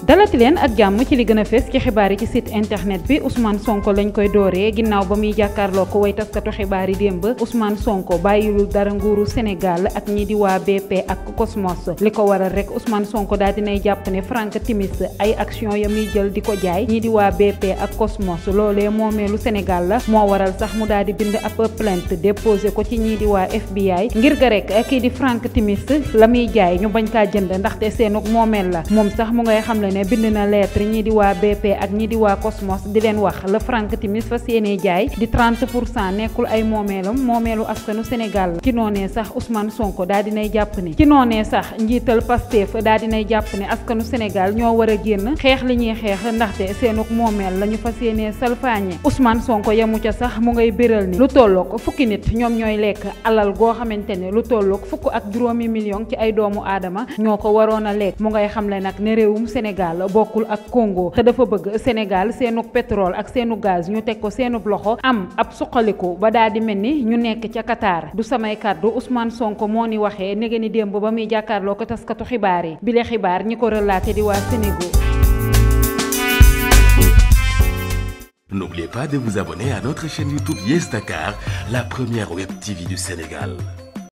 dalati leen ak jàmm ci li gën a fees ci xibaar yi ci site internet bi Ousmane Sonko lañ koy dooree ginnaaw ba muy jàkkaarloo ko way taskatu xibaar yi démb Ousmane Sonko bàyyilul dara nguuru Sénégal ak ñi di waa BP ak Cosmos li ko waral rek Ousmane Sonko daal dinay jàpp ne Frank Timis ay action ya muy jël di ko jaay ñi di waa BP ak Cosmos loolee moomeelu Sénégal la moo waral sax mu daal di bind ab plainte déposé ko ci ñii di waa FBI ngir ga rek kii di Frank Timis la muy jaay ñu bañ kaa jënd ndaxte seenug moomeel la moom sax mu ngay xam le ne bind na lettre ñii di waa BP ak ñii di waa Cosmos di leen wax la Frank Timis fas yéenee jaay di 30 pour cent nekkul ay moomeelam moomeelu askanu Sénégal la ci noonee sax Ousmane Sonko daal dinay jàpp ne ci noonee sax njiital Pastef daal dinay jàpp ne askanu Sénégal ñoo war a génn xeex li ñuy xeex ndaxte seenug moomeel la ñu fas yéenee salfaañe Ousmane Sonko yemu ca sax mu ngay béral ni lu tollook fukki nit ñoom ñooy lekk alal goo xamante ne lu tollook fukk ak juróomi million ci ay doomu aadama ñoo ko waroon a lekk mu ngay xamle nag ne réewum Sénégal bokkul ak Congo te dafa bëgg Sénégal seenu pétrole ak seenu gaz ñu teg ko seenu loxo am ab suqaliku ba daal di mel ni ñu nekk ca Qatar du samay kàddu Ousmane Sonko moo ni waxee nege ni démb ba muy jàkkaarloo ko taskatu xibaar yi bile xibaar ñi ko relaté di waa Sénégal. N'oubliez pas de vous abonner à notre chaîne YouTube Yes Dakar, la première web TV du Sénégal.